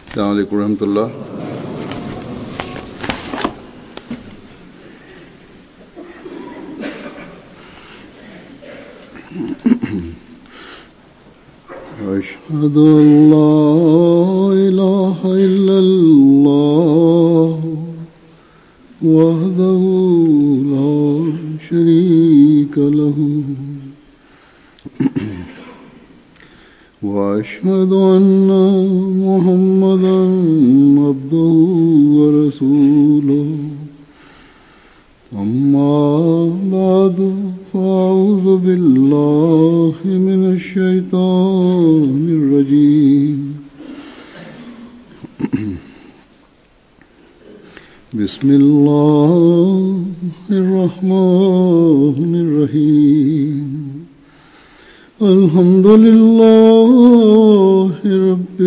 السلام عليكم ورحمة الله أشهد أن لا إله إلا الله وحده لا شريك له وأشهد أن محمدا عبده ورسوله أما بعد فأعوذ بالله من الشيطان الرجيم بسم الله الرحمن الرحيم الحمد لله رب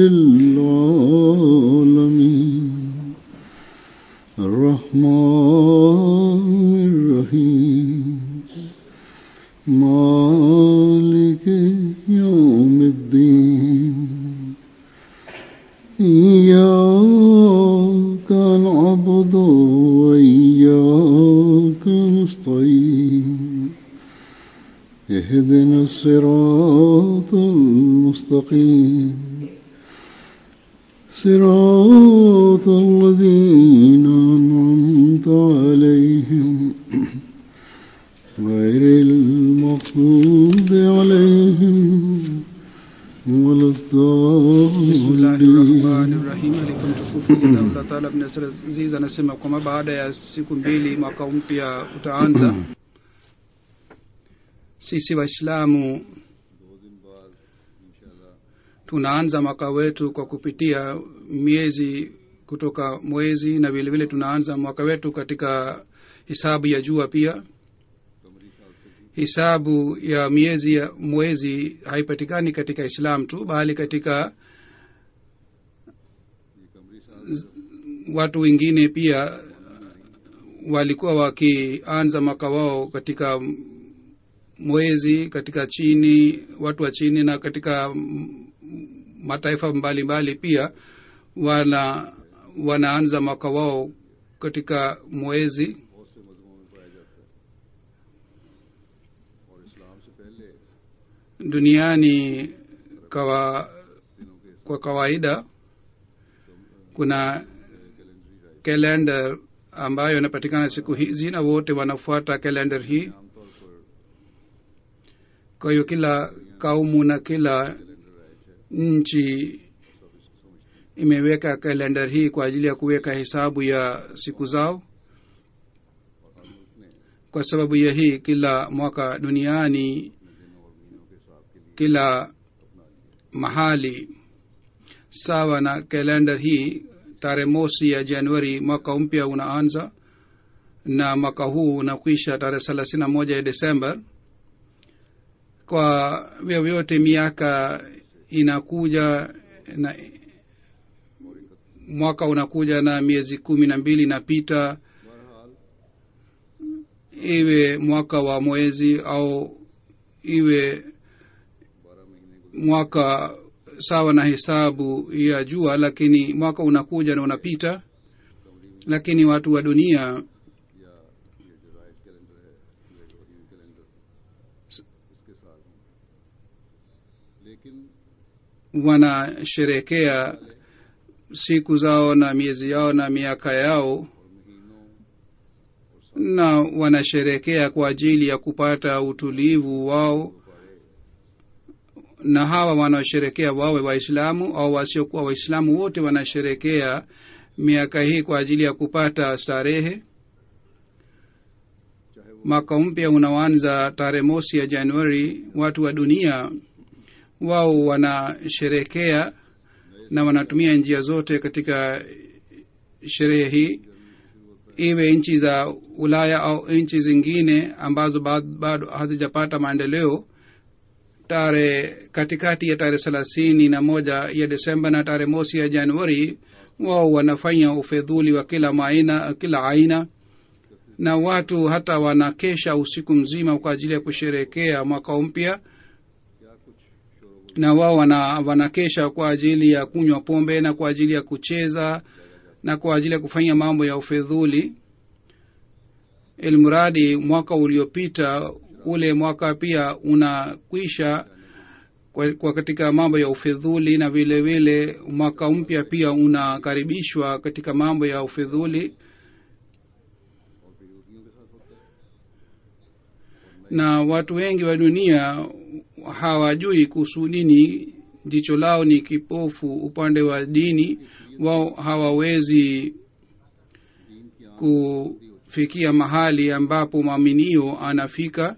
العالمين الرحمن الرحيم مالك يوم الدين إياك نعبد وإياك نستعين اهدنا الصراط المستقيم صراط الذين أنعمت عليهم غير المغضوب عليهم ولا الضالين Bismillahirrahmanirrahim. Alikuwa mtukufu Jazahullah Taala Ibn Nasr Aziz anasema kwamba baada ya siku mbili mwaka mpya utaanza. Sisi Waislamu tunaanza mwaka wetu kwa kupitia miezi kutoka mwezi na vile vile tunaanza mwaka wetu katika hisabu ya jua pia hisabu ya miezi ya mwezi haipatikani katika islam tu bali katika watu wengine pia walikuwa wakianza mwaka wao katika mwezi katika chini watu wa chini na katika m- mataifa mbalimbali mbali pia wana wanaanza mwaka wao katika mwezi duniani kawa, kwa kawaida kuna kalendar ambayo inapatikana siku hizi na wote wanafuata kalendar hii kwa hiyo kila kaumu na kila nchi imeweka kalendar hii kwa ajili ya kuweka hesabu ya siku zao kwa sababu ya hii kila mwaka duniani kila mahali sawa na kalendar hii tarehe mosi ya januari mwaka mpya unaanza na mwaka huu unakwisha tarehe thelathini na moja ya desemba kwa vyovyote miaka inakuja na mwaka unakuja na miezi kumi na mbili inapita iwe mwaka wa mwezi au iwe mwaka sawa na hesabu ya jua lakini mwaka unakuja na unapita lakini watu wa dunia wanasherekea siku zao na miezi yao na miaka yao na wanasherekea kwa ajili ya kupata utulivu wao na hawa wanaosherekea wawe waislamu au wasiokuwa waislamu wote wanasherekea miaka hii kwa ajili ya kupata starehe mwaka mpya unaoanza tarehe mosi ya januari watu wa dunia wao wanasherekea na wanatumia njia zote katika sherehe hii iwe nchi za ulaya au nchi zingine ambazo bado hazijapata maendeleo tarehe katikati ya tarehe thelathini na moja ya desemba na tarehe mosi ya januari wao wanafanya ufedhuli wa kila maina kila aina na watu hata wanakesha usiku mzima kwa ajili ya kusherekea mwaka mpya na wao wana, wanakesha kwa ajili ya kunywa pombe na kwa ajili ya kucheza na kwa ajili ya kufanya mambo ya ufedhuli ilmradi mwaka uliopita ule mwaka pia unakwisha kwa, kwa katika mambo ya ufedhuli na vile vile mwaka mpya pia unakaribishwa katika mambo ya ufedhuli na watu wengi wa dunia hawajui kuhusu dini jicho lao ni kipofu upande wa dini wao hawawezi kufikia mahali ambapo mwaminio anafika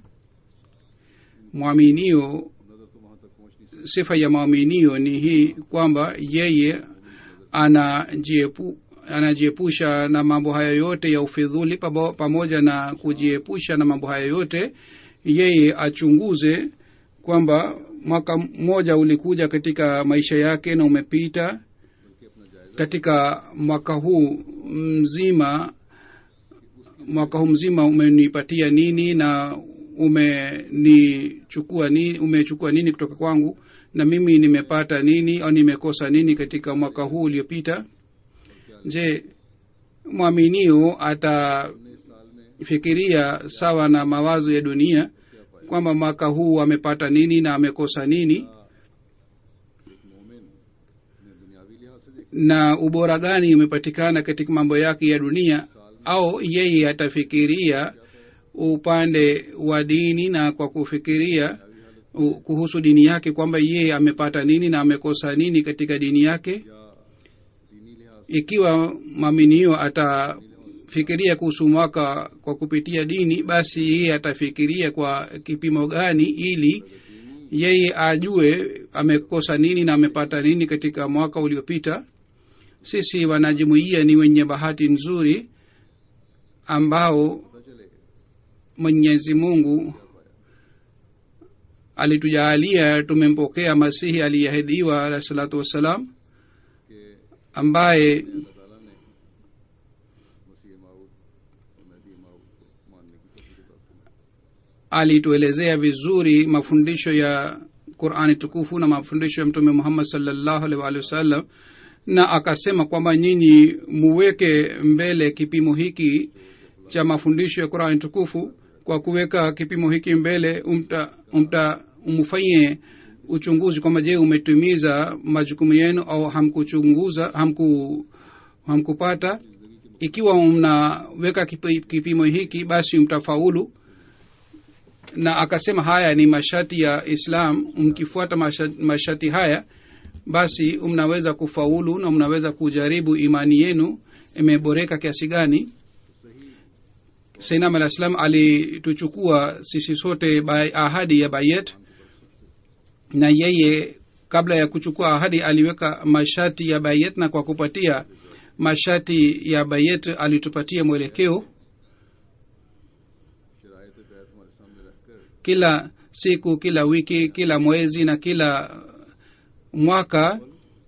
mwaminio sifa ya mwaminio ni hii kwamba yeye anajiepu anajiepusha na mambo haya yote ya ufidhuli pamo- pamoja na kujiepusha na mambo haya yote yeye achunguze kwamba mwaka mmoja ulikuja katika maisha yake na umepita katika mwaka huu mzima mwaka huu mzima umenipatia nini na umenichukua nini umechukua nini kutoka kwangu na mimi nimepata nini au nimekosa nini katika mwaka huu uliopita je mwaminio atafikiria sawa na mawazo ya dunia kwamba mwaka huu amepata nini na amekosa nini na ubora gani umepatikana katika mambo yake ya dunia au yeye atafikiria upande wa dini na kwa kufikiria u- kuhusu dini yake kwamba yeye amepata nini na amekosa nini katika dini yake ikiwa mwaminio atafikiria kuhusu mwaka kwa kupitia dini basi yeye atafikiria kwa kipimo gani ili yeye ajue amekosa nini na amepata nini katika mwaka uliopita sisi wanajumuia ni wenye bahati nzuri ambao mwenyezi mungu alitujaalia tumempokea masihi aliyeahidiwa alahi salatu wassalam ambaye alituelezea vizuri mafundisho ya qurani tukufu na mafundisho ya mtume muhammad salllahu alih waalihi wasallam na akasema kwamba nyinyi muweke mbele kipimo hiki cha mafundisho ya qurani tukufu kwa kuweka kipimo hiki mbele umta, umta umfanyie uchunguzi kwamba je umetimiza majukumu yenu au hamkuchunguza hamku hamkupata ikiwa mnaweka kipi- kipimo hiki basi mtafaulu na akasema haya ni mashati ya islam mkifuata masha- mashati haya basi mnaweza kufaulu na mnaweza kujaribu imani yenu imeboreka kiasi gani sainam alah salam alituchukua sisi sote by ahadi ya bayet na yeye kabla ya kuchukua ahadi aliweka mashati ya bayet na kwa kupatia mashati ya bayet alitupatia mwelekeo शरायत बैत हमारे सामने रखकर kila siku kila wiki kila mwezi na kila mwaka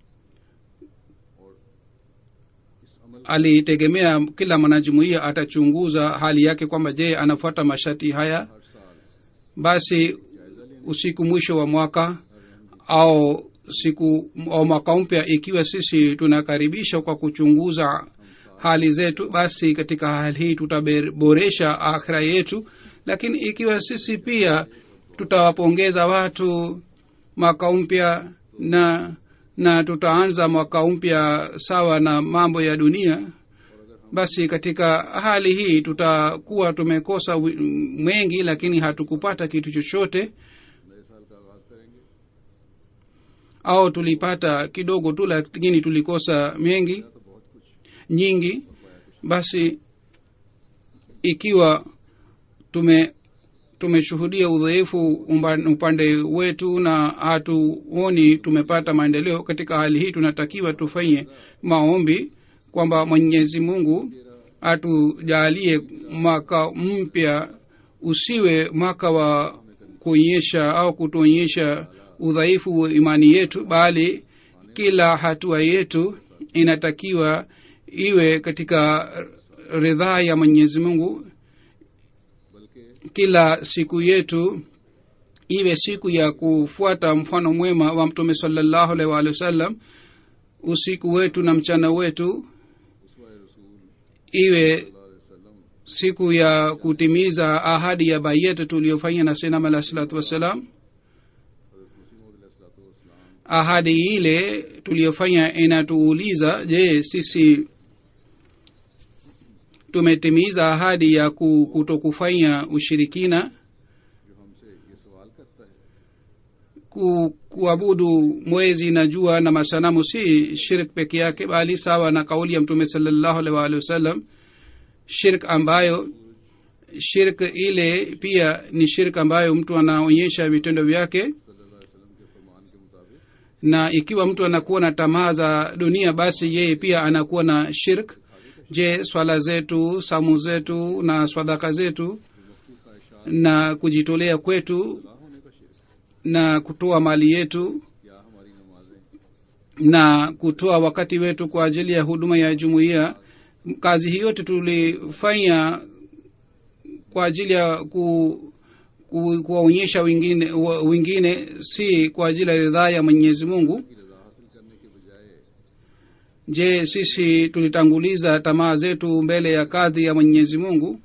alitegemea kila mwanajumuia atachunguza hali yake kwamba je anafuata mashati haya basi usiku mwisho wa mwaka au siku au mwaka mpya ikiwa sisi tunakaribisha kwa kuchunguza hali zetu basi katika hali hii tutaboresha akhira yetu lakini ikiwa sisi pia tutawapongeza watu mwaka mpya na na tutaanza mwaka mpya sawa na mambo ya dunia basi katika hali hii tutakuwa tumekosa wi- mengi lakini hatukupata kitu chochote नए साल का आगाज करेंगे au tulipata kidogo tu lakini tulikosa mengi nyingi basi ikiwa tume tumeshuhudia udhaifu umba- upande wetu na hatuoni tumepata maendeleo katika hali hii tunatakiwa tufanye maombi kwamba mwenyezi mungu atujalie mwaka mpya usiwe mwaka wa kuonyesha au kutuonyesha udhaifu wa imani yetu bali kila hatua yetu inatakiwa iwe katika ridhaa ya mwenyezi mungu kila siku yetu iwe siku ya kufuata mfano mwema wa mtume salallahu alaihi waalihi wasallam usiku wetu na mchana wetu iwe siku ya kutimiza ahadi ya bayet tuliyofanya na sinam alah salatu wassalam ahadi ile tuliyofanya inatuuliza je sisi tumetimiza ahadi ya ku- kutokufanya ushirikina जो हमसे ये सवाल करता है ku, kuabudu mwezi na jua na masanamu si shirk peke yake bali sawa na kauli ya mtume salallahu alaihi waalihi wasallam shirk ambayo shirk ile pia ni shirk ambayo mtu anaonyesha vitendo vyake सल्लल्लाहु अलैहि वसल्लम के फरमान के मुताबिक na ikiwa mtu anakuwa na tamaa za dunia basi yeye pia anakuwa na shirk je swala zetu samu zetu na swadaka zetu na kujitolea kwetu ना होने का शिरक na kutoa mali yetu क्या हमारी नमाजें na kutoa wakati wetu kwa ajili ya huduma ya jumuiya kazi hii yote tulifanya kwa ajili ya ku, ku, kuwaonyesha wengine, wa- wengine si kwa ajili ya ridhaa ya mwenyezi mungu की रजा हासिल करने के बजाय je sisi tulitanguliza tamaa zetu mbele ya kadhi ya mwenyezi mungu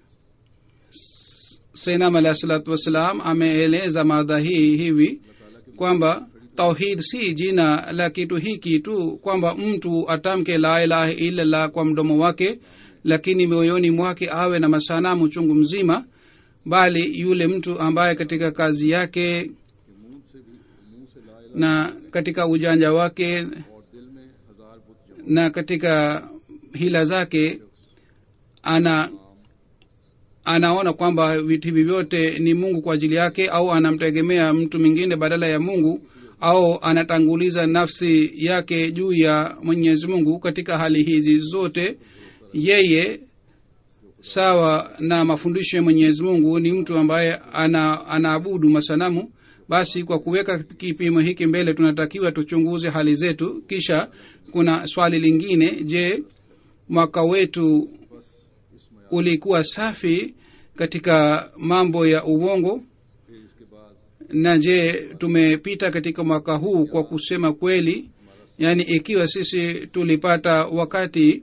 senam alahi salatu wassalam ameeleza madha hii hivi kwamba tauhid si jina la kitu hiki tu kwamba mtu atamke la ilaha illallah kwa mdomo wake lakini moyoni mwake awe na masanamu chungu mzima bali yule mtu ambaye katika kazi yake कि मुंह से भी मुंह से ला इलाहा na katika ujanja wake और दिल में हजार बुत जमा na katika hila zake ana anaona kwamba vitu hivi vyote ni mungu kwa ajili yake au anamtegemea mtu mwingine badala ya mungu au anatanguliza nafsi yake juu ya mwenyezi mungu katika hali hizi zote yeye sawa na mafundisho ya mwenyezi mungu ni mtu ambaye ana anaabudu masanamu basi kwa kuweka kipimo hiki mbele tunatakiwa tuchunguze hali zetu kisha kuna swali lingine je mwaka wetu ulikuwa safi katika mambo ya uongo फिर इसके बाद na je tumepita katika mwaka huu kwa kusema kweli yaani ikiwa sisi tulipata wakati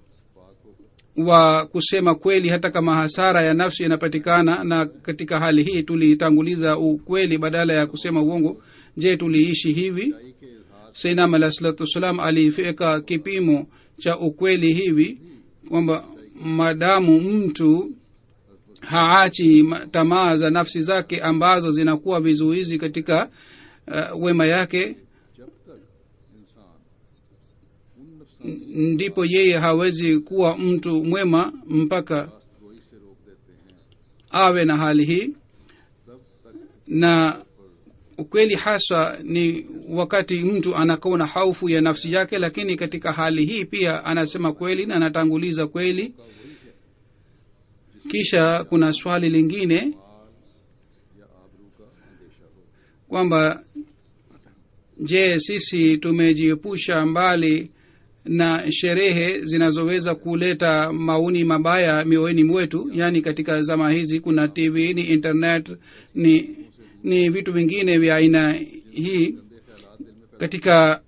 wa kusema kweli hata kama hasara ya nafsi inapatikana na katika hali hii tulitanguliza ukweli badala ya kusema uongo je tuliishi hivi आई के इजहार sainam alah salatu wassalam alifika kipimo cha ukweli hivi kwamba madamu mtu haachi ma- tamaa za nafsi zake ambazo zinakuwa vizuizi katika uh, wema yake जब तक इंसान उन नफसानी ndipo yeye hawezi kuwa mtu mwema mpaka रास्तगोई से रोक देते हैं awe na hali hii तब तक na ukweli haswa ni wakati mtu anakuwa na haufu ya nafsi yake lakini katika hali hii pia anasema kweli na anatanguliza kweli kisha kuna swali lingine या आबरू का अंदेशा हो kwamba je sisi tumejiepusha mbali na sherehe zinazoweza kuleta maoni mabaya mioyoni mwetu yaani katika zama hizi kuna tv ni internet ni ni vitu vingine vya aina hii katika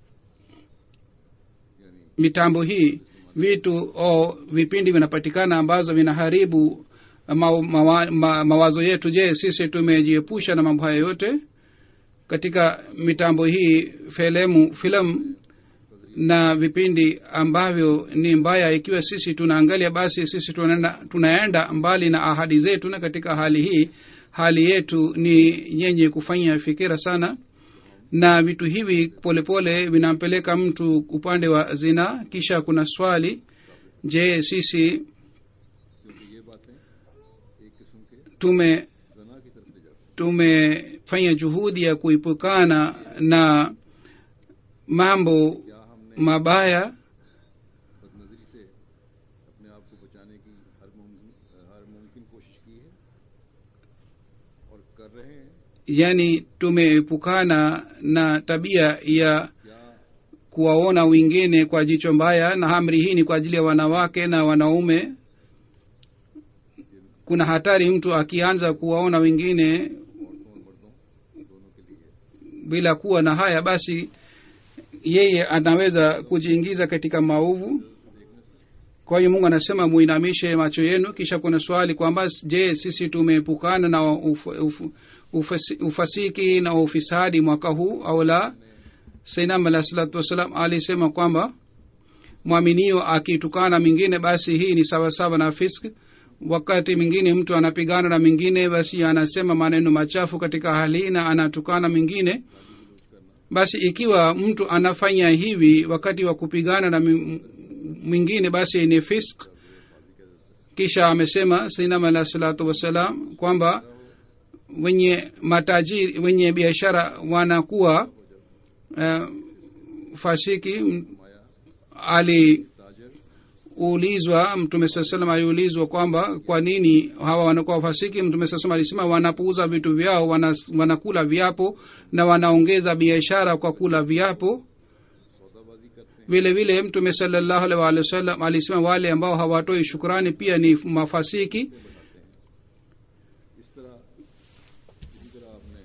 mitambo hii vitu o vipindi vinapatikana ambazo vinaharibu ma, ma, ma, mawazo yetu je sisi tumejiepusha na mambo haya yote katika mitambo hii filemu filamu na vipindi ambavyo ni mbaya ikiwa sisi tunaangalia basi sisi tunaenda, tunaenda mbali na ahadi zetu na katika hali hii hali yetu ni yenye kufanya fikira sana na vitu hivi polepole vinampeleka mtu upande wa zina kisha kuna swali je sisi क्योंकि ये बातें एक किस्म के tume जना की तरफ ले जाती tumefanya juhudi ya kuepukana na mambo हैं क्या हमने mabaya बदनजरी से अपने आप को बचाने की हर मुमकिन हर मुमकिन कोशिश की है और कर रहे हैं yani tumeepukana na tabia ya क्या kuwaona wengine kwa jicho mbaya na amri hii ni kwa ajili ya wanawake na wanaume kuna hatari mtu akianza kuwaona wengine bila kuwa na haya basi yeye anaweza kujiingiza katika maovu kwa hiyo mungu anasema muinamishe macho yenu kisha kuna swali kwamba je sisi tumeepukana na uf, uf, ufasi, ufasiki na ufisadi mwaka huu au la sainam alah salatu wassalam alisema kwamba mwaminio akitukana mingine basi hii ni sawasawa na fisk wakati mwingine mtu anapigana na mingine basi anasema maneno machafu katika hali na anatukana mingine basi ikiwa mtu anafanya hivi wakati wa kupigana na mi- mwingine basi ni fisk kisha amesema sainam alah salatu wassalam kwamba wenye matajiri wenye biashara wanakuwa uh, fasiki M- aliulizwa mtume saa salam aliulizwa kwamba kwa nini hawa wanakuwa fasiki mtume saa salam alisema wanapouza vitu vyao wana, wanakula viapo na wanaongeza biashara kwa kula viapo vile vile mtume salallahu alaihi waalihi wasallam alisema wale ambao hawatoi shukrani pia ni mafasiki इस तरह इसी तरह आपने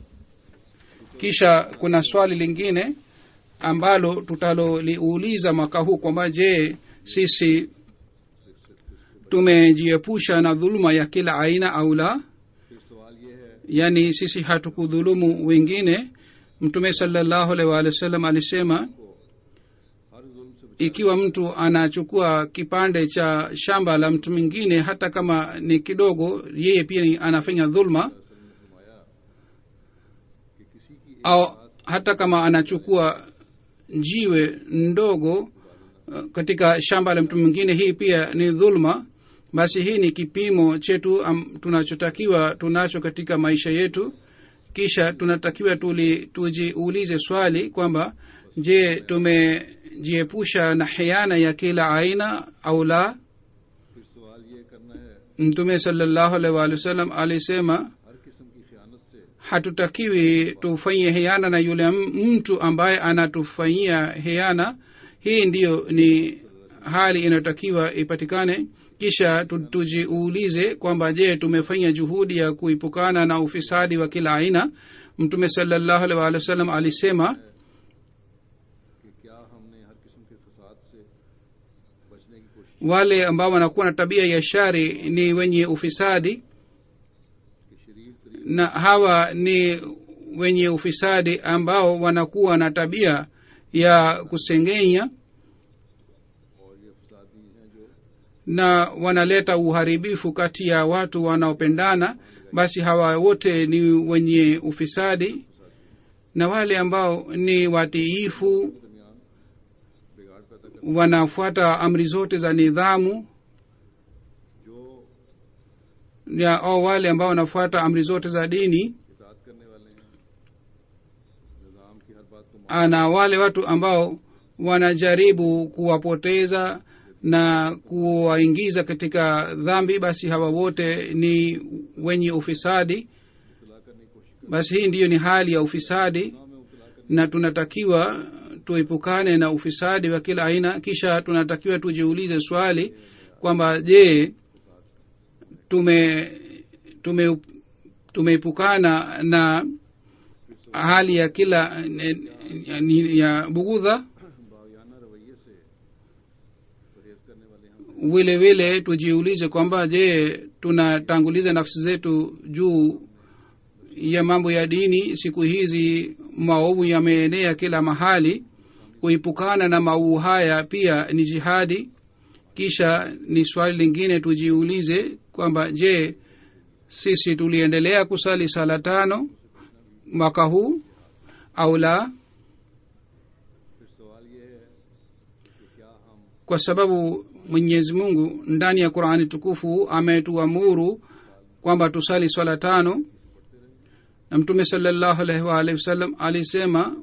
kisha kuna swali lingine ambalo tutaloliuliza mwaka huu kwamba je sisi tumejiepusha na dhuluma ya kila aina au la फिर सवाल ये है yaani sisi hatukudhulumu wengine mtume salallahu alaihi waalihi wasallam alisema हर जुल्म से ikiwa mtu anachukua kipande cha shamba la mtu mwingine hata kama ni kidogo yeye pia ni anafanya dhulma फरमाया कि किसी की au hata kama anachukua jiwe ndogo uh, katika shamba la mtu mwingine hii pia ni dhulma basi hii ni kipimo chetu um, tunachotakiwa tunacho katika maisha yetu kisha tunatakiwa tuli tujiulize swali kwamba je tumejiepusha na hiana ya kila aina au la फिर सवाल ये करना है mtume salallahu alaihi waalihi wasallam alisema हर किस्म की खयानत से hatutakiwi tufanyie hiana na yule m- mtu ambaye anatufanyia hiana hii ndiyo ni hali inayotakiwa ipatikane kisha tu- tujiulize kwamba je tumefanya juhudi ya kuipukana na ufisadi wa kila aina mtume salallahu alaihi waalihi wasallam alisema कि क्या हमने हर किस्म के फसाद से बचने की कोशिश wale ambao wanakuwa na tabia ya shari ni wenye ufisadi की शरीर तरीक na hawa ni wenye ufisadi ambao wanakuwa na tabia ya kusengenya और ये फसादी हैं जो na wanaleta uharibifu kati ya watu wanaopendana basi hawa wote ni wenye ufisadi na wale ambao ni watiifu दरमियान बिगाड़ पैदा कर wanafuata amri zote za nidhamu जो ya au wale ambao wanafuata amri zote za dini इतात करने वाले हैं निज़ाम की हर बात को मान na wale watu ambao wanajaribu kuwapoteza na kuwaingiza katika dhambi basi hawa wote ni wenye ufisadi मुबतला करने की कोशिश basi hii ndiyo ni hali ya ufisadi करना में मुबतला करने na tunatakiwa tuepukane na ufisadi wa kila aina kisha tunatakiwa tujiulize swali kwamba je tume tume tumeepukana na hali ya kila ni- ya bugudha बायाना रवैये से परहेज करने वाले हम vile vile tujiulize kwamba je tunatanguliza nafsi zetu juu ya mambo ya dini siku hizi maovu yameenea kila mahali kuipukana na maovu haya pia ni jihadi kisha ni swali lingine tujiulize kwamba je sisi tuliendelea kusali sala tano mwaka huu au la फिर सवाल ये है कि क्या हम kwa sababu mwenyezi mungu ndani ya qurani tukufu ametuamuru kwamba tusali swala tano na mtume salallahu alaihi waalihi wasallam alisema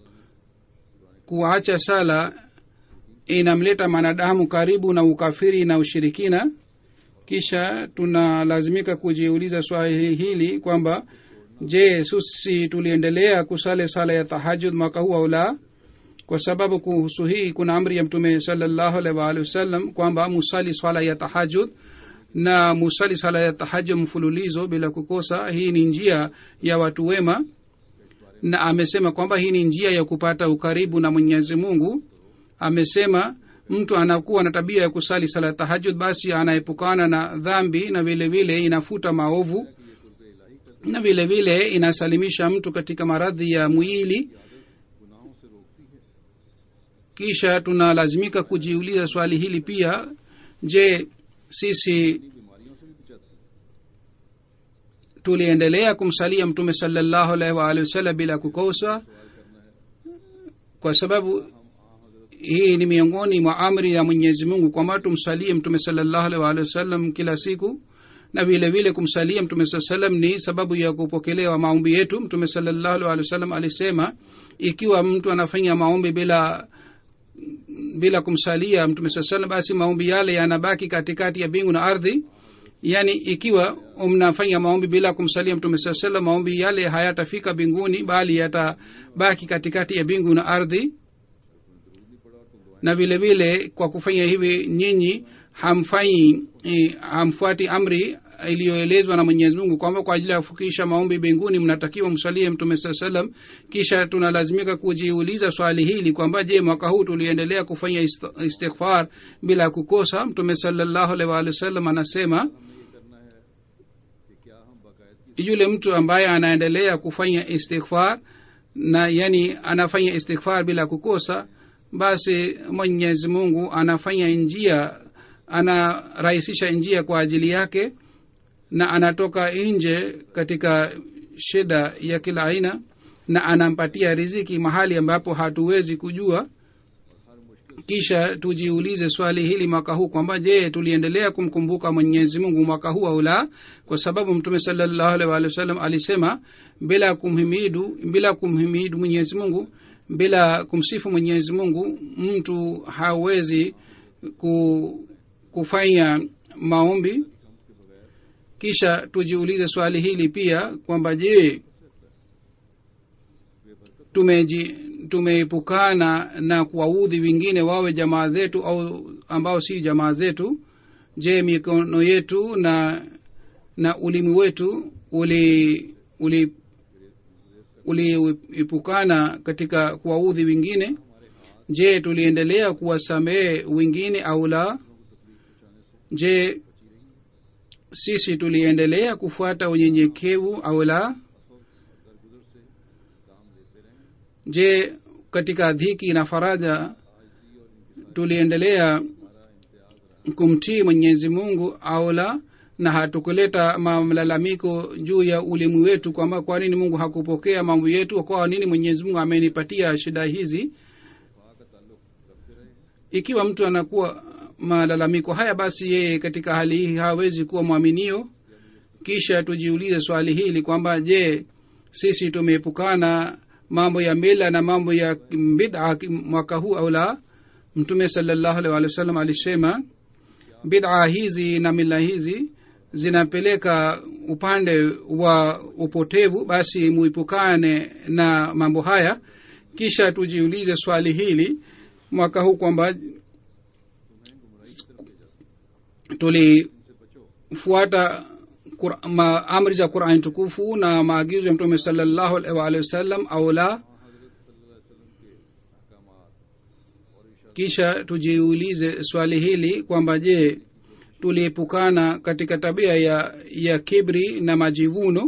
kuacha sala inamleta mwanadamu karibu na ukafiri na ushirikina kisha tunalazimika kujiuliza swali hili kwamba je sisi tuliendelea kusali sala ya tahajud mwaka huu au la kwa sababu kuhusu hii kuna amri ya mtume salallahu alaihi waalihi wasallam kwamba musali swala ya tahajud na musali sala ya tahajud mfululizo bila kukosa hii ni njia ya watu wema na amesema kwamba hii ni njia ya kupata ukaribu na mwenyezi mungu amesema mtu anakuwa na tabia ya kusali sala tahajud basi anaepukana na dhambi na vile vile inafuta maovu na vile vile inasalimisha mtu katika maradhi ya mwili गुनाहों से रोकती है kisha tunalazimika kujiuliza swali hili pia je sisi बीमारियों से भी बचाती है tuliendelea kumsalia mtume salallahu alaihi waalihi wasallam bila kukosa kwa sababu hii ni miongoni mwa amri ya mwenyezi mungu kwamba tumsalie mtume salallahu alaihi waalihi wasallam kila siku na vile vile kumsalia mtume saa salam ni sababu ya kupokelewa maombi yetu mtume salallahu alaihi wasallam alisema ikiwa mtu anafanya maombi bila bila kumsalia mtume saa salam basi maombi yale yanabaki katikati ya mbingu na ardhi yaani ikiwa mnafanya maombi bila kumsalia mtume saa salam maombi yale hayatafika mbinguni bali yatabaki katikati ya mbingu na ardhi na vile vile kwa kufanya hivi nyinyi hamfanyi eh, hamfuati amri iliyoelezwa na mwenyezi mungu kwamba kwa ajili ya kufikisha maombi mbinguni mnatakiwa msalie mtume saa salam kisha tunalazimika kujiuliza swali hili kwamba je mwaka huu tuliendelea kufanya ist- istighfar bila kukosa mtume salallahu alaihi waalihi wasallam anasema कि क्या हम बाकायदगी yule mtu ambaye anaendelea kufanya istighfar na yani anafanya istighfar bila kukosa basi mwenyezi mungu anafanya njia anarahisisha njia kwa ajili yake na anatoka nje katika shida ya kila aina na anampatia riziki mahali ambapo hatuwezi kujua kisha tujiulize swali hili mwaka huu kwamba je tuliendelea kumkumbuka mwenyezi mungu mwaka huu au la kwa sababu mtume salallahu alaihi waalihi wasallam alisema bila kumhimidu bila kumhimidu mwenyezi mungu bila kumsifu mwenyezi mungu mtu hawezi ku, kufanya maombi kisha tujiulize swali hili pia kwamba je tumeji tumeepukana na kuwaudhi wengine wawe jamaa zetu au ambao si jamaa zetu je mikono yetu na na ulimi wetu uli uli uliepukana katika kuwaudhi wengine je tuliendelea kuwasamehe wengine au la je sisi tuliendelea kufuata unyenyekevu au la je katika dhiki na faraja tuliendelea kumtii mwenyezi mungu au la na hatukuleta malalamiko juu ya ulimu wetu kwamba kwa nini mungu hakupokea mambo yetu kwa nini mwenyezi mungu amenipatia shida hizi ikiwa mtu anakuwa malalamiko haya basi yeye katika hali hii hawezi kuwa mwaminio kisha tujiulize swali hili kwamba je sisi tumeepukana mambo ya mila na mambo ya bid'a mwaka huu au la mtume salallahu alaihi wa sallam alisema bid'a hizi na mila hizi zinapeleka upande wa upotevu basi muipukane na mambo haya kisha tujiulize swali hili mwaka huu kwamba tulifuata ma, amri za qurani tukufu na maagizo ya mtume salallahu alaihi waalihi wasallam au la kisha tujiulize swali hili kwamba je tuliepukana katika tabia ya ya kibri na majivuno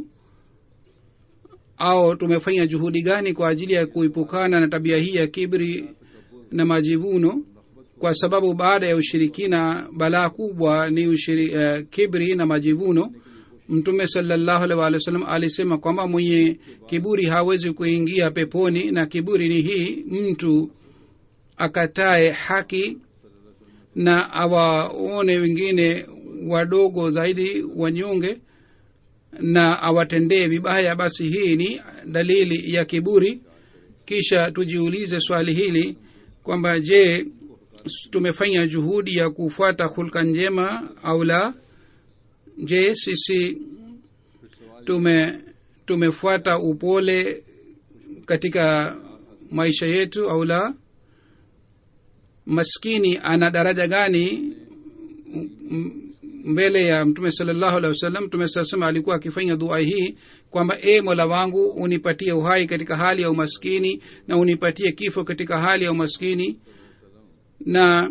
au tumefanya juhudi gani kwa ajili ya kuepukana na tabia hii ya kibri na majivuno kwa sababu baada ya ushirikina balaa kubwa ni ushiri, uh, kibri na majivuno mtume salallahu alaihi waalihi wasallam alisema kwamba mwenye kiburi hawezi kuingia peponi na kiburi ni hii mtu akatae haki na awaone wengine wadogo zaidi wanyonge na awatendee vibaya basi hii ni dalili ya kiburi kisha tujiulize swali hili kwamba je tumefanya juhudi ya kufuata hulka njema au la je sisi tume tumefuata upole katika maisha yetu au la maskini ana daraja gani mbele ya mtume salallahu alehi wasallam mtume saa salama alikuwa akifanya dua hii kwamba e mola wangu unipatie uhai katika hali ya umaskini na unipatie kifo katika hali ya umaskini na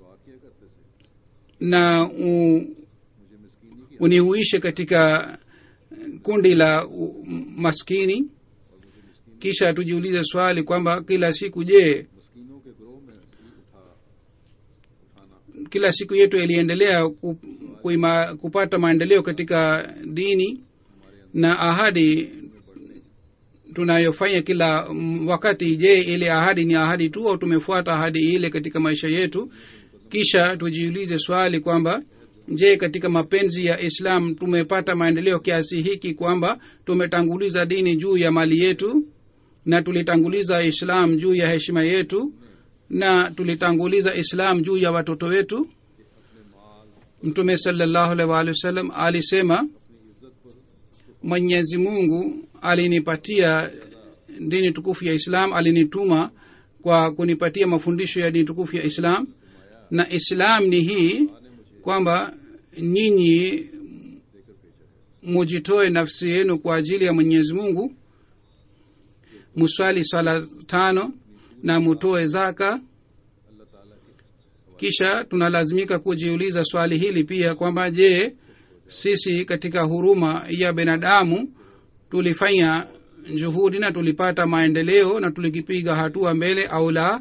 na u, unihuishe katika kundi la u, maskini kisha tujiulize swali kwamba kila siku je मस्किनों के ग्रोह में भी उठा उठाना kila siku yetu iliendelea ku, kuima, kupata maendeleo katika dini na ahadi tunayofanya kila mm, wakati je ile ahadi ni ahadi tu au tumefuata ahadi ile katika maisha yetu kisha tujiulize swali kwamba je katika mapenzi ya islam tumepata maendeleo kiasi hiki kwamba tumetanguliza dini juu ya mali yetu na tulitanguliza islam juu ya heshima yetu na tulitanguliza islam juu ya watoto wetu mtume salallahu alaihi waalihi wasallam alisema mwenyezi mungu alinipatia dini tukufu ya islam alinituma kwa kunipatia mafundisho ya dini tukufu ya islam na islam ni hii kwamba nyinyi mujitoe nafsi yenu kwa ajili ya mwenyezi mungu muswali swala tano na mutoe zaka kisha tunalazimika kujiuliza swali hili pia kwamba je sisi katika huruma ya binadamu tulifanya juhudi na tulipata maendeleo na tulikipiga hatua mbele au la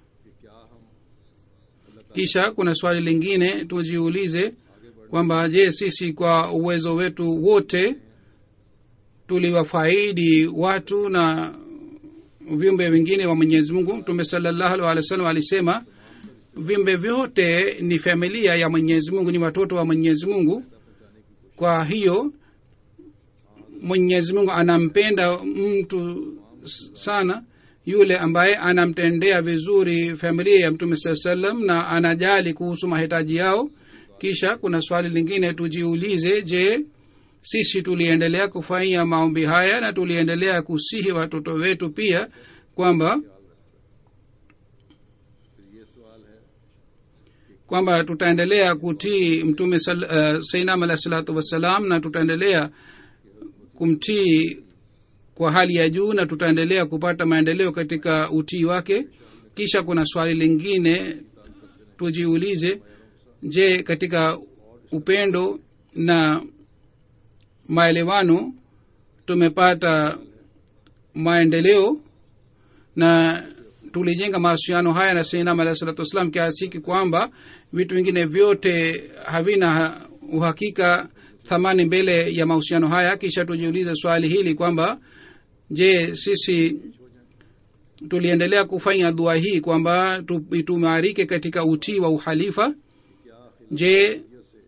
kisha kuna swali lingine tujiulize kwamba je sisi kwa uwezo wetu wote tuliwafaidi watu na viumbe vingine wa mwenyezi mungu mtume salallahu alih wa sallam alisema viumbe vyote ni familia ya mwenyezi mungu ni watoto wa mwenyezi mungu kwa hiyo mwenyezi mungu anampenda mtu s- sana yule ambaye anamtendea vizuri familia ya mtume saa salam na anajali kuhusu mahitaji yao kisha kuna swali lingine tujiulize je sisi tuliendelea kufanya maombi haya na tuliendelea kusihi watoto wetu pia kwamba kwamba tutaendelea kutii mtume uh, sainam alahi salatu wassalam na tutaendelea kumtii kwa hali ya juu na tutaendelea kupata maendeleo katika utii wake kisha kuna swali lingine tujiulize je katika upendo na maelewano tumepata maendeleo na tulijenga mahusiano haya na sainam alahi salatu wassalam kiasi hiki kwamba vitu vingine vyote havina uhakika thamani mbele ya mahusiano haya kisha tujiulize swali hili kwamba je sisi tuliendelea kufanya dua hii kwamba tu- tuimarike katika utii wa uhalifa je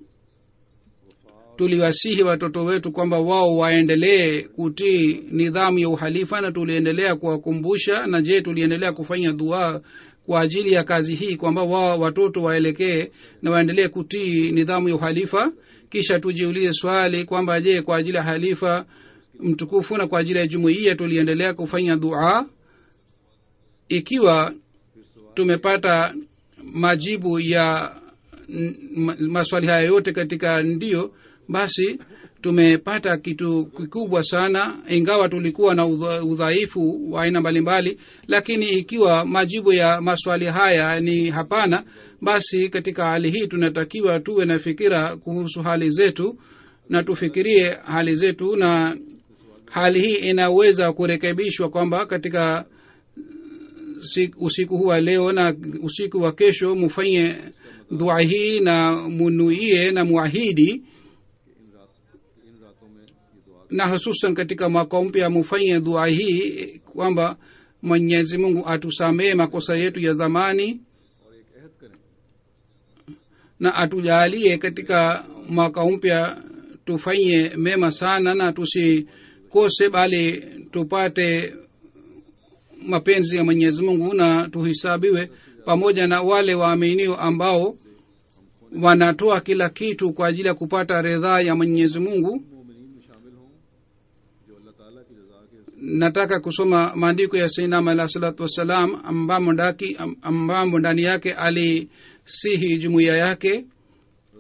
tuliwasihi watoto wetu kwamba wao waendelee kutii nidhamu ya uhalifa na tuliendelea kuwakumbusha na je tuliendelea kufanya dua kwa ajili ya kazi hii kwamba wao watoto waelekee na waendelee kutii nidhamu ya uhalifa kisha tujiulize swali kwamba je kwa ajili ya halifa mtukufu na kwa ajili ya jumuiya tuliendelea kufanya dua ikiwa tumepata majibu ya n- ma- maswali haya yote katika ndio basi tumepata kitu kikubwa sana ingawa tulikuwa na udha- udhaifu wa aina mbalimbali lakini ikiwa majibu ya maswali haya ni hapana basi katika hali hii tunatakiwa tuwe na fikira kuhusu hali zetu na tufikirie hali zetu na hali hii inaweza kurekebishwa kwamba katika si- usiku huu wa leo na usiku wa kesho mufanye dua hii na munuie na muahidi इन रातों में ये दुआ na hususan katika mwaka mpya mufanye dua hii kwamba mwenyezi mungu atusamehe makosa yetu ya zamani और एक अहद करें na atujalie katika mwaka mpya tufanye mema sana na tusikose bali tupate mapenzi ya mwenyezi mungu na tuhisabiwe pamoja na wale waaminio ambao wanatoa kila kitu kwa ajili ya kupata ridhaa ya mwenyezi mungu मोमिनीन में शामिल हों जो अल्लाह ताला की रजा के nataka kusoma maandiko ya sainam alah salatu wassalam ambamo ndaki- am- ambamo ndani yake alisihi jumuiya yake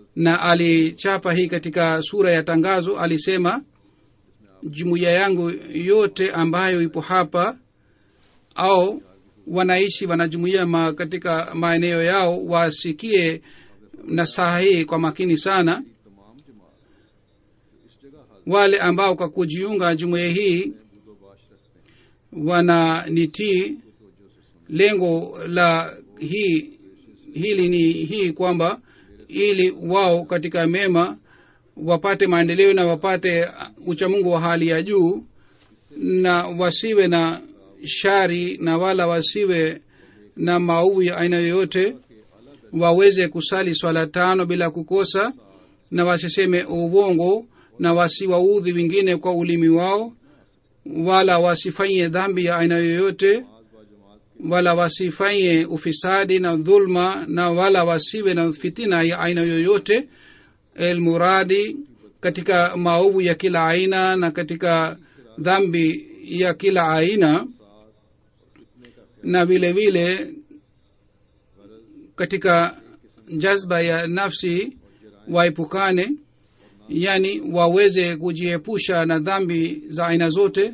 na alichapa hii katika sura ya tangazo alisema jumuiya yangu yote ambayo ipo hapa au wanaishi wanajumuia ma katika maeneo yao wasikie nasaha hii kwa makini sana तमाम जमात जो इस जगह हाजिर wale ambao kwa kujiunga jumuiya hii बुदोबाश रखते हैं wananitii lengo la hii hili ni hii kwamba ili wao katika mema wapate maendeleo na wapate uchamungu wa hali ya juu na wasiwe na shari na wala wasiwe na maovu ya aina yoyote waweze kusali swala tano bila kukosa na wasiseme uvongo na wasiwaudhi wengine kwa ulimi wao wala wasifanye dhambi ya aina yoyote wala wasifanye ufisadi na dhulma na wala wasiwe na fitina ya aina yoyote elmuradi katika maovu ya kila aina na katika dhambi ya kila aina na vile vile katika jazba ya nafsi waepukane yani waweze kujiepusha na dhambi za aina zote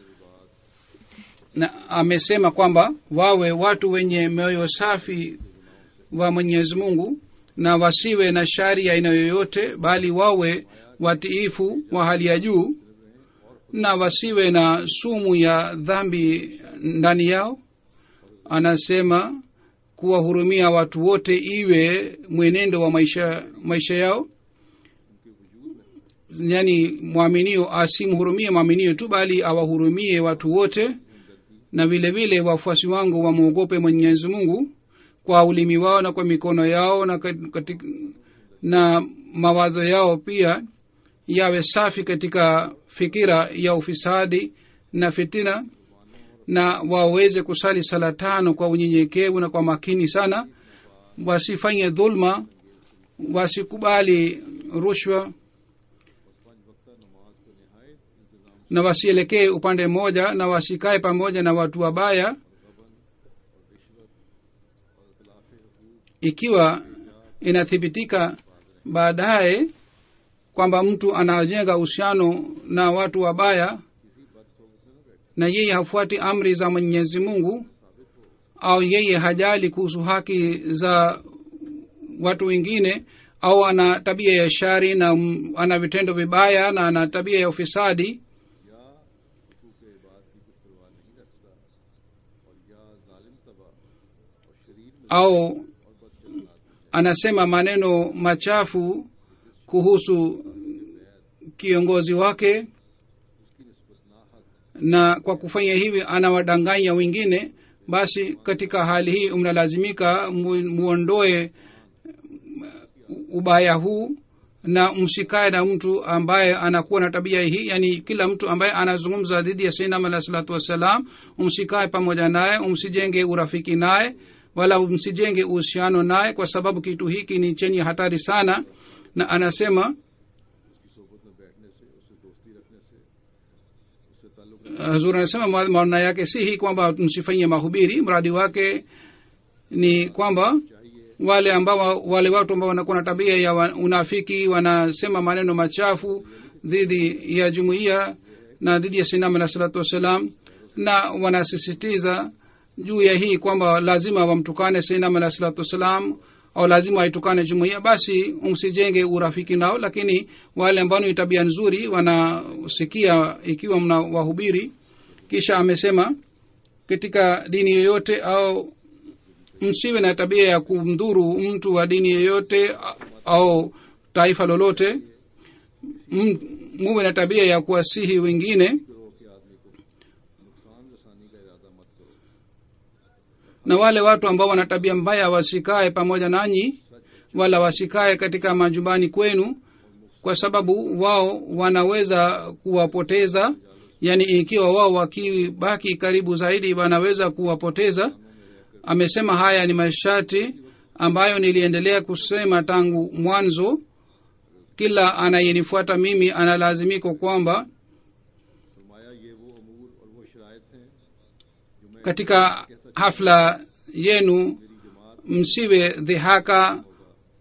na amesema kwamba wawe watu wenye mioyo safi wa mwenyezi mungu na wasiwe na shari ya aina yoyote bali wawe watiifu wa hali ya juu na wasiwe na sumu ya dhambi ndani yao anasema kuwahurumia watu wote iwe mwenendo wa maisha maisha yao yani mwaminio asimhurumie mwaminio tu bali awahurumie watu wote na vile vile wafuasi wangu wamwogope mwenyezi mungu kwa ulimi wao na kwa mikono yao na, katika, na mawazo yao pia yawe safi katika fikira ya ufisadi na fitina na waweze kusali sala tano kwa unyenyekevu na kwa makini sana wasifanye dhulma wasikubali rushwa na wasielekee upande mmoja na wasikae pamoja na watu wabaya ikiwa inathibitika baadaye kwamba mtu anajenga uhusiano na watu wabaya na yeye hafuati amri za mwenyezi mungu au yeye hajali kuhusu haki za watu wengine au ana tabia ya shari na m- ana vitendo vibaya na ana tabia ya ufisadi हुकूक इबाद की कुछ परवाह नहीं रखता और या जालिम तबा और शरीर में au anasema maneno machafu kuhusu kiongozi wake na kwa kufanya hivi anawadanganya wengine basi katika hali hii mnalazimika mu- muondoe ubaya huu na msikae na mtu ambaye anakuwa na tabia hii yani kila mtu ambaye anazungumza dhidi ya sainam alah salatu wassalam umsikae pamoja naye umsijenge urafiki naye wala msijenge uhusiano naye kwa sababu kitu hiki ni chenye hatari sana na anasema उसकी सोबत में बैठने से उससे दोस्ती रखने से उससे ताल्लुक hazur anasema ma- maana yake si hii kwamba msifanyie mahubiri mradi wake ni kwamba wale ambao wale watu ambao wanakuwa na tabia ya wa- unafiki wanasema maneno machafu dhidi ya jumuiya na dhidi ya sinam alah salatu wassalam na wanasisitiza juu ya hii kwamba lazima wamtukane sinam alah salatu wassalam au lazima waitukane jumuiya basi msijenge urafiki nao lakini wale ambao ni tabia nzuri wanasikia ikiwa mna wahubiri kisha amesema katika dini yoyote au msiwe na tabia ya kumdhuru mtu wa dini yoyote a- au taifa lolote M- muwe na tabia ya kuwasihi wengine करो कि आदमी को नुकसान रसानी का इरादा मत करो na wale watu ambao wana tabia mbaya wasikae pamoja nanyi wala wasikae katika majumbani kwenu kwa sababu wao wanaweza kuwapoteza yaani ikiwa wao wakibaki karibu zaidi wanaweza kuwapoteza amesema haya ni masharti ambayo niliendelea kusema tangu mwanzo kila anayenifuata mimi analazimika kwamba फरमाया ये वो अमूर और वो शराइत हैं जो मैं katika hafla yenu msiwe dhihaka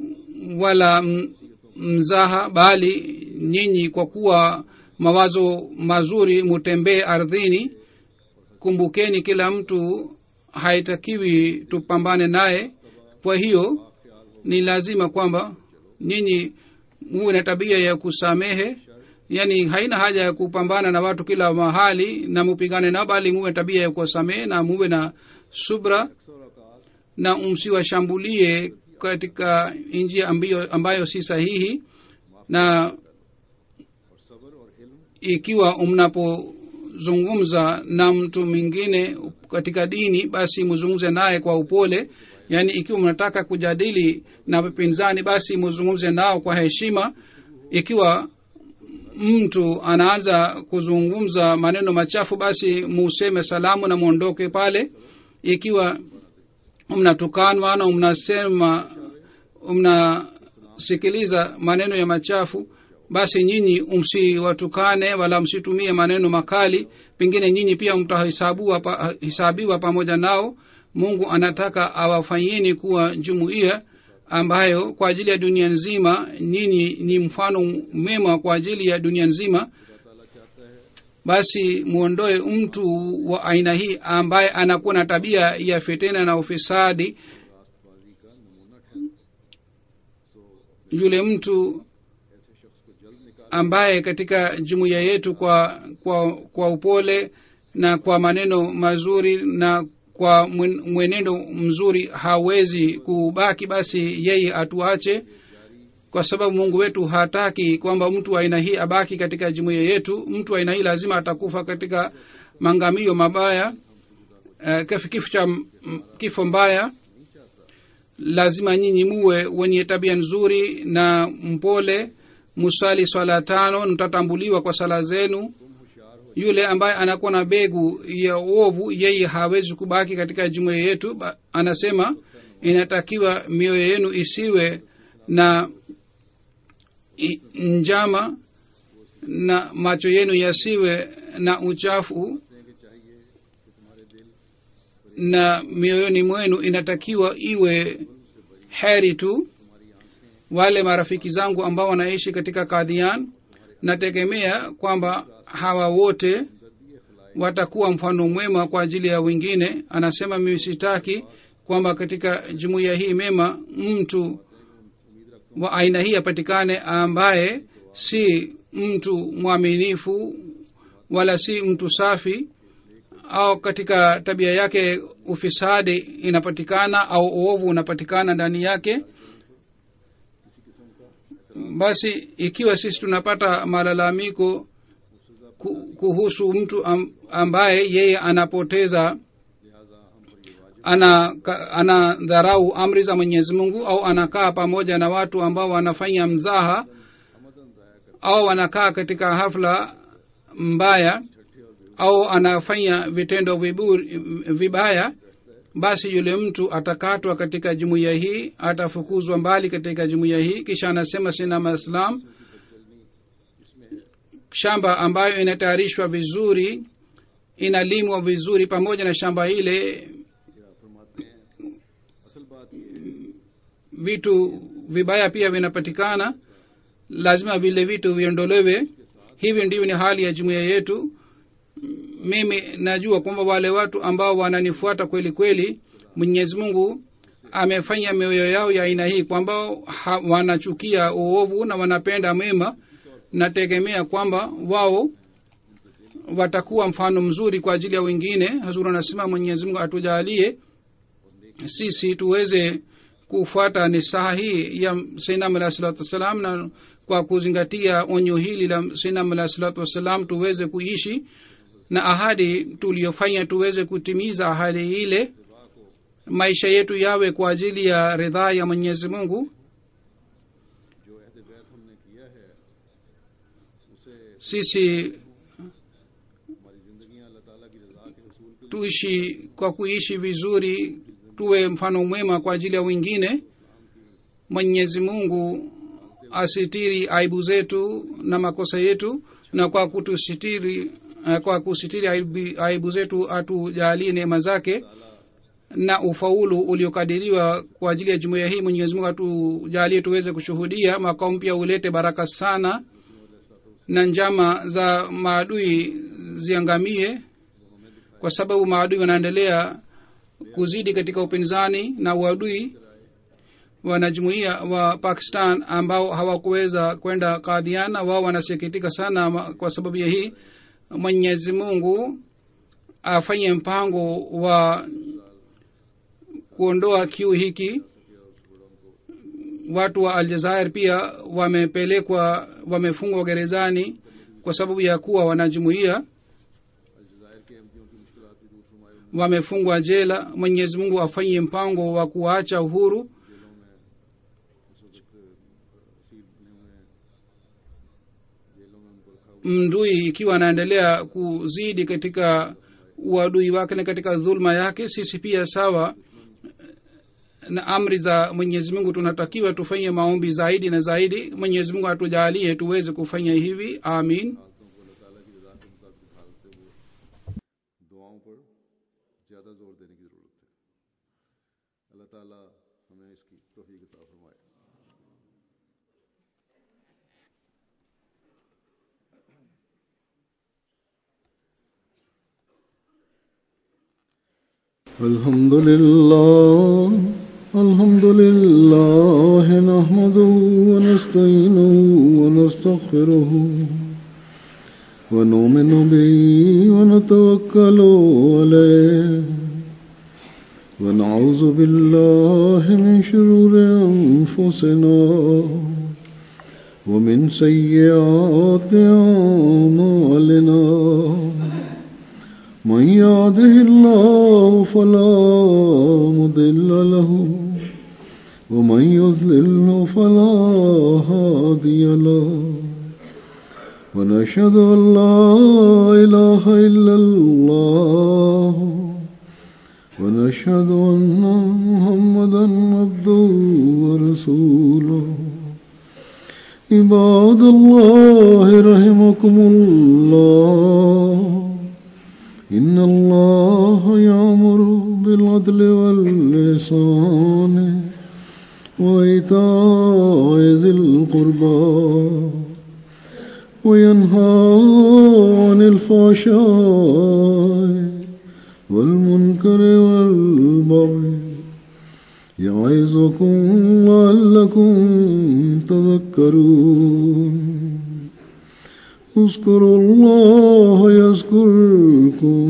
wala m- mzaha bali nyinyi kwa kuwa mawazo mazuri mutembee ardhini kumbukeni kila mtu haitakiwi tupambane naye kwa hiyo ni lazima kwamba nyinyi muwe na tabia ya kusamehe yaani haina haja ya kupambana na watu kila mahali na mupigane nao bali muwe na tabia ya kuwasamehe na muwe na subra na msiwashambulie katika njia ambayo, ambayo si sahihi na और सब्र और इल्म ikiwa mnapozungumza na mtu mwingine katika dini basi mzungumze naye kwa upole yaani ikiwa mnataka kujadili na wapinzani basi mzungumze nao kwa heshima ikiwa mtu anaanza kuzungumza maneno machafu basi museme salamu na mwondoke pale ikiwa mnatukanwa na mnasema mnasikiliza maneno ya machafu basi nyinyi msiwatukane wala msitumie maneno makali pengine nyinyi pia mtahesabiwa pa, hesabiwa pamoja nao mungu anataka awafanyeni kuwa jumuiya ambayo kwa ajili ya dunia nzima nyinyi ni mfano mema kwa ajili ya dunia nzima basi mwondoe mtu wa aina hii ambaye anakuwa na tabia ya fitena na ufisadi रास्तबाजी का नमूना ठहरे सो yule mtu ऐसे शख्स को जल्द निकाल ambaye katika jumuiya yetu kwa kwa kwa upole na kwa maneno mazuri na kwa mwen- mwenendo mzuri hawezi kubaki basi yeye atuache kwa sababu mungu wetu hataki kwamba mtu wa aina hii abaki katika jumuiya yetu mtu wa aina hii lazima atakufa katika mangamio mabaya uh, kifo kifo cha m- kifo mbaya lazima nyinyi muwe wenye tabia nzuri na mpole musali swala tano mtatambuliwa kwa sala zenu yule ambaye anakuwa na begu ya uovu yeye hawezi kubaki katika jumuiya yetu Ba- anasema inatakiwa mioyo yenu isiwe na i- njama na macho yenu yasiwe na uchafu na mioyoni mwenu inatakiwa iwe heri tu wale marafiki zangu ambao wanaishi katika kadhian nategemea kwamba hawa wote watakuwa mfano mwema kwa ajili ya wengine anasema mimi sitaki kwamba katika jumuiya hii mema mtu wa aina hii apatikane ambaye si mtu mwaminifu wala si mtu safi au katika tabia yake ufisadi inapatikana au uovu unapatikana ndani yake basi ikiwa sisi tunapata malalamiko ku- kuhusu mtu am- ambaye yeye anapoteza ana ka- anadharau amri za mwenyezi mungu au anakaa pamoja na watu ambao wanafanya mzaha au anakaa katika hafla mbaya au anafanya vitendo viburi, vibaya basi yule mtu atakatwa katika jumuiya hii atafukuzwa mbali katika jumuiya hii kisha anasema sina maislam shamba ambayo inatayarishwa vizuri inalimwa vizuri pamoja na shamba ile फरमाते हैं असल बात ये है vitu vibaya pia vinapatikana lazima vile vitu viondolewe hivi ndivyo ni hali ya jumuiya yetu mimi najua kwamba wale watu ambao wananifuata kweli kweli mwenyezi mungu amefanya mioyo yao ya aina hii kwamba ha- wanachukia uovu na wanapenda mema nategemea kwamba wao watakuwa mfano mzuri kwa ajili ya wengine hazuru anasema mwenyezi mungu atujalie sisi tuweze kufuata nisaha hii ya sainam alahi salatu wassalam na kwa kuzingatia onyo hili la sainam alahi salatu wassalam tuweze kuishi na ahadi tuliyofanya tuweze kutimiza ahadi ile maisha yetu yawe kwa ajili ya ridhaa ya mwenyezi mungu जो अहद बैत हमने किया है उसे sisi हमारी जिंदगियां अल्लाह ताला की रजा के रसूल के tuishi kwa kuishi vizuri tuwe mfano mwema kwa ajili ya wengine mwenyezi mungu asitiri aibu zetu na makosa yetu na kwa kutusitiri eh, kwa kusitiri aibu, aibu zetu atujalie neema zake na ufaulu uliokadiriwa kwa ajili ya jumuiya hii mwenyezi mungu atujalie tuweze kushuhudia mwaka mpya ulete baraka sana na njama za maadui ziangamie kwa sababu maadui wanaendelea kuzidi katika upinzani na uadui wanajumuia wa pakistan ambao hawakuweza kwenda kadhiana wao wanasikitika sana ma- kwa sababu ya hii mwenyezi mungu afanye mpango wa kuondoa kiu hiki watu wa aljazair pia wamepelekwa wamefungwa gerezani kwa sababu ya kuwa wanajumuia अलजायर के एमपीओ की मुश्किल भी दूर फरमाए wamefungwa jela mwenyezi mungu afanye mpango wa kuacha uhuru जेलों में इस वक्त सील में जेलों में उनको रखा हुआ mdui ikiwa anaendelea kuzidi katika uadui wake na katika dhulma yake sisi pia sawa na amri za mwenyezi mungu tunatakiwa tufanye maombi zaidi na zaidi mwenyezi mungu atujalie tuweze kufanya hivi amin हालतों को अल्लाह ताला की रजा के मुताबिक ढालते हुए दुआओं पर ज़्यादा जोर देने की ज़रूरत है अल्लाह ताला हमें इसकी तोफ़ीक अता फरमाए الحمد لله الحمد لله نحمده ونستعينه ونستغفره ونؤمن به ونتوكل عليه ونعوذ بالله من شرور أنفسنا ومن سيئات أعمالنا من يهده الله فلا مضل له ومن يضلل فلا هادي له ونشهد أن لا إله إلا الله ونشهد أن محمدا عبده ورسوله عباد الله رحمكم الله إن الله يأمر بالعدل واللسان وإيتاء ذي القربى وينهى عن الفحشاء والمنكر والبغي يعظكم لعلكم تذكرون اذكروا الله يذكركم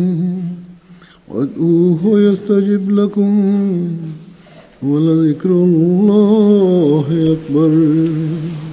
وادعوه يستجب لكم ولذكر الله أكبر